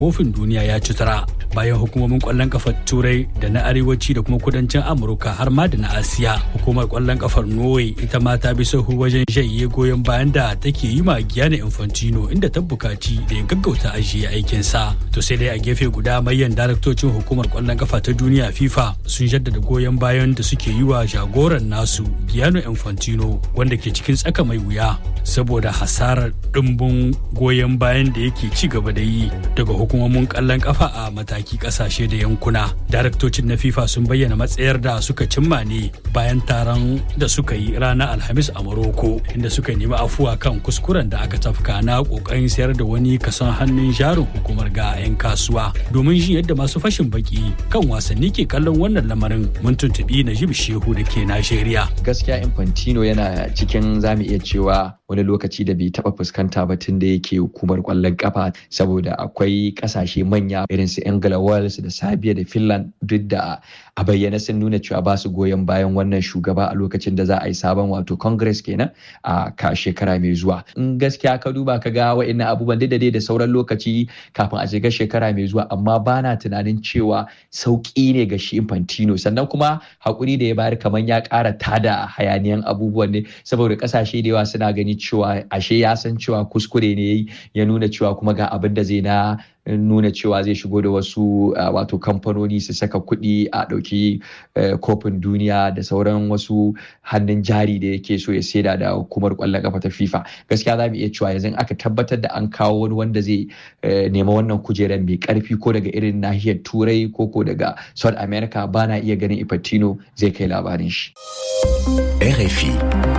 kofin duniya ya ci tara bayan hukumomin kwallon kafar turai da na arewaci da kuma kudancin amurka har ma da na asiya hukumar kwallon kafar norway ita ma ta bi sahu wajen janye goyon bayan da take yi ma giyana infantino inda ta bukaci da ya gaggauta ajiye aikinsa to sai dai a gefe guda mayan daraktocin hukumar kwallon kafa ta duniya fifa sun jaddada goyon bayan da suke yi wa jagoran nasu giyano infantino wanda ke cikin tsaka mai wuya saboda hasarar dimbin goyon bayan da yake ci gaba da yi daga hukumomin kallon kafa a mataki kasashe da yankuna daraktocin na fifa sun bayyana matsayar da suka cimma ne bayan taron da suka yi ranar alhamis a morocco inda suka nemi afuwa kan kuskuren da aka tafka na kokarin sayar da wani kason hannun jarin hukumar ga 'yan kasuwa domin jin yadda masu fashin baki kan wasanni ke kallon wannan lamarin mun tuntubi najib shehu da ke najeriya gaskiya infantino yana cikin zamu iya cewa wani lokaci da bai taba fuskanta ba tun da yake hukumar kwallon kafa saboda akwai kasashe manya irin su Angela Wales da Serbia da Finland duk da a bayyana sun nuna cewa ba su goyon bayan wannan shugaba a lokacin da za a yi sabon wato congress kenan a ka shekara mai zuwa in gaskiya ka duba ka ga wa'annan abubuwan da dai da sauran lokaci kafin a shiga shekara mai zuwa amma ba na tunanin cewa sauki ne ga shi infantino sannan kuma hakuri da ya bayar kamar ya kara tada hayaniyan abubuwan ne saboda kasashe da yawa suna gani cewa ashe ya san cewa kuskure ne ya nuna cewa kuma ga abin da zai na nuna cewa zai shigo da wasu wato kamfanoni su saka kuɗi a ɗauki kofin duniya da sauran wasu hannun jari da yake so ya saida da hukumar ƙwallon kafa ta fifa gaskiya za mu iya cewa yanzu aka tabbatar da an kawo wani wanda zai nema wannan kujerar mai karfi ko daga irin nahiyar turai ko ko daga south america ba na iya ganin ifatino zai kai labarin shi. RFI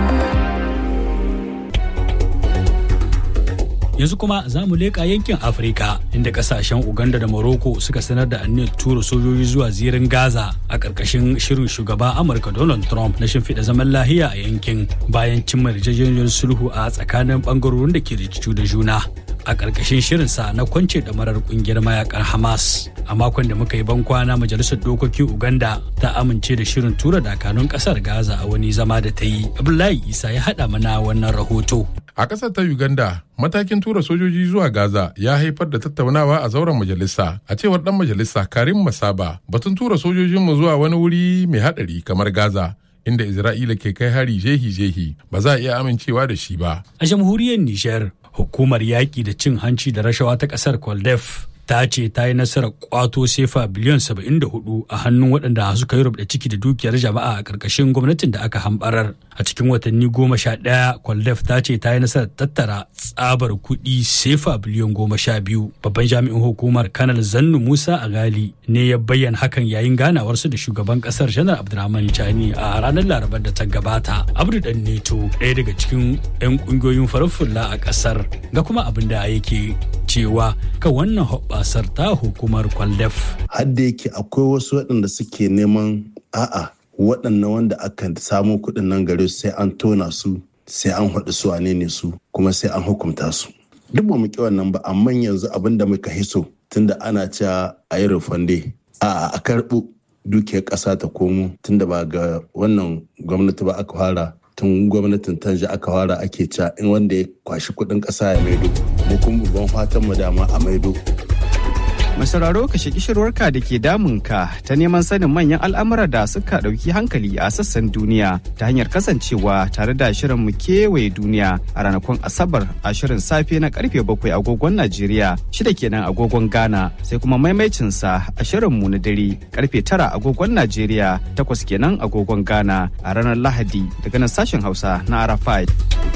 yanzu kuma za mu leƙa yankin afirka inda kasashen uganda da morocco suka sanar da aniyar tura sojoji zuwa zirin gaza a ƙarƙashin shirin shugaba amurka donald trump na shimfiɗa zaman lahiya a yankin bayan cimma yarjejeniyar sulhu a tsakanin ɓangarorin da ke rikicu da juna a ƙarƙashin shirinsa na kwance ɗamarar ƙungiyar mayakan hamas a makon da muka yi ban kwana majalisar dokokin uganda ta amince da shirin tura dakanun ƙasar gaza a wani zama da ta yi abdullahi isa ya haɗa mana wannan rahoto A ƙasar ta Uganda, matakin tura sojoji zuwa Gaza ya haifar da tattaunawa a zauren majalisa. A cewar ɗan majalisa Karim Masaba, batun tura sojojinmu zuwa wani wuri mai haɗari kamar Gaza, inda Isra'ila ke kai hari jehi-jehi, ba za a iya amincewa da shi ba. A jamhuriyar Nijar, hukumar yaƙi da cin hanci da rashawa ta ƙasar Kwaldef ta ce ta yi nasarar kwato sefa biliyan 74 a hannun waɗanda suka yi rubda ciki da dukiyar jama'a a ƙarƙashin gwamnatin da aka hambarar a cikin watanni goma sha ɗaya kwaldef ta ce ta yi nasarar tattara tsabar kuɗi sefa biliyan goma sha biyu babban jami'in hukumar kanal zannu musa agali ne ya bayyana hakan yayin ganawarsu da shugaban ƙasar janar abdulrahman chani a ranar larabar da ta gabata abdu dan neto ɗaya daga cikin 'yan ƙungiyoyin farar fulla a ƙasar ga kuma abin da yake cewa kan wannan hoɓɓasar ta hukumar kwaldef. Hadda yake akwai wasu waɗanda suke neman a'a waɗannan wanda aka samu kuɗin nan gare su sai an tona su sai an haɗu su wane ne su kuma sai an hukunta su. Duk ba mu ƙi wannan ba amma yanzu abin da muka hiso tunda ana cewa a yi rufande a'a a karɓo dukiyar ƙasa ta komo tunda ba ga wannan gwamnati ba aka fara tun gwamnatin tanja aka fara ake ca in wanda ya kwashi kudin kasa ya maido mu kuma babban fatan mu dama a maido Masararo ka shaki shirwarka da ke damunka ta neman sanin manyan al'amura da suka ɗauki hankali a sassan duniya ta hanyar kasancewa tare da shirin mu kewaye duniya a ranakun Asabar a shirin safe na karfe bakwai agogon Najeriya shida kenan agogon Ghana sai kuma maimaicinsa a shirin mu na dare karfe tara agogon Najeriya takwas kenan agogon Ghana a ranar Lahadi daga nan sashen Hausa na Arafai.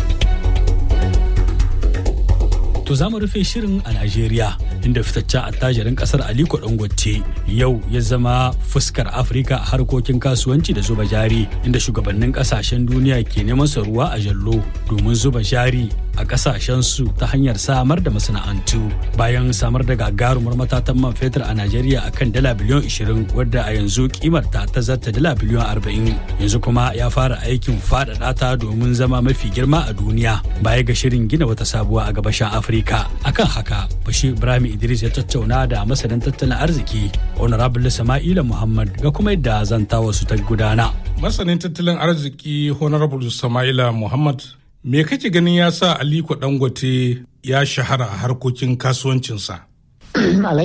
To za mu rufe shirin a Najeriya inda fitaccen attajirin kasar Aliko Dangote yau ya zama fuskar Afirka a harkokin kasuwanci da zuba jari inda shugabannin kasashen duniya ke neman sa ruwa a jallo domin zuba jari a kasashen su ta hanyar samar da masana'antu bayan samar da gagarumar matatan man fetur a Najeriya akan dala biliyon 20 wadda a yanzu kimar ta ta zarta dala biliyon 40 yanzu kuma ya fara aikin faɗaɗa ta domin zama mafi girma a duniya baya ga shirin gina wata sabuwa a gabashin Afirka. Afirka. Akan haka, Bashir Ibrahim Idris ya tattauna da masanin tattalin arziki, Honorable Sama'ila Muhammad ga kuma yadda zantawa su ta gudana. Masanin tattalin arziki Honorable Sama'ila Muhammad, me kake ganin ya sa Aliko Dangote ya shahara a harkokin kasuwancinsa? alhaji